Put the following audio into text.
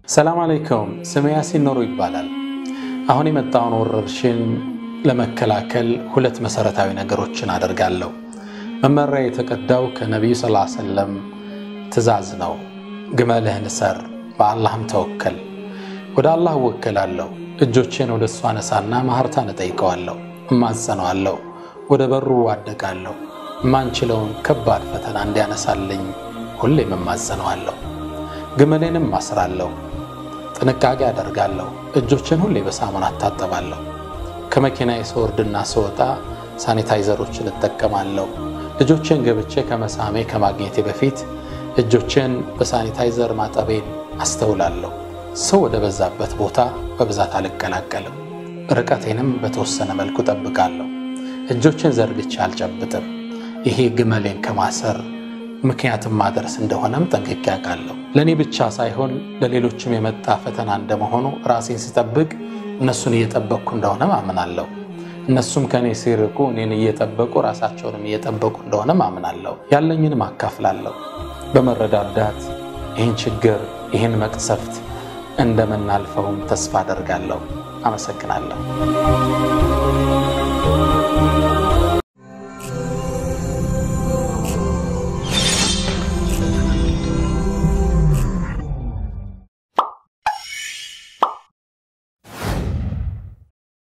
ሰላም አለይኩም። ስሜ ያሲን ኖሩ ይባላል። አሁን የመጣውን ወረርሽኝ ለመከላከል ሁለት መሰረታዊ ነገሮችን አደርጋለሁ። መመሪያ የተቀዳው ከነቢዩ ሰለላሁ ዐለይሂ ወሰለም ትእዛዝ ነው። ግመልህን እሰር፣ በአላህም ተወከል። ወደ አላህ እወከላለሁ። እጆቼን ወደ እሱ አነሳና ማህርታን እጠይቀዋለሁ፣ እማጸነዋለሁ፣ ወደ በሩ ዋደቃለሁ። የማንችለውን ከባድ ፈተና እንዲያነሳልኝ ሁሌም እማጸነዋለሁ። ግመሌንም አስራለሁ። ጥንቃቄ አደርጋለሁ። እጆችን ሁሌ በሳሙና አታጠባለሁ። ከመኪናዬ ስወርድና ስወጣ ሳኒታይዘሮችን እጠቀማለሁ። ልጆችን ገብቼ ከመሳሜ ከማግኘቴ በፊት እጆችን በሳኒታይዘር ማጠቤን አስተውላለሁ። ሰው ወደ በዛበት ቦታ በብዛት አልቀላቀልም። ርቀቴንም በተወሰነ መልኩ ጠብቃለሁ። እጆችን ዘርግቼ አልጨብጥም። ይሄ ግመሌን ከማሰር ምክንያትም ማድረስ እንደሆነም ጠንቅቄ አውቃለሁ። ለእኔ ብቻ ሳይሆን ለሌሎችም የመጣ ፈተና እንደመሆኑ ራሴን ስጠብቅ እነሱን እየጠበቅኩ እንደሆነ አምናለሁ። እነሱም ከእኔ ሲርቁ እኔን እየጠበቁ ራሳቸውንም እየጠበቁ እንደሆነ አምናለሁ። ያለኝንም አካፍላለሁ። በመረዳዳት ይህን ችግር ይህን መቅሰፍት እንደምናልፈውም ተስፋ አደርጋለሁ። አመሰግናለሁ።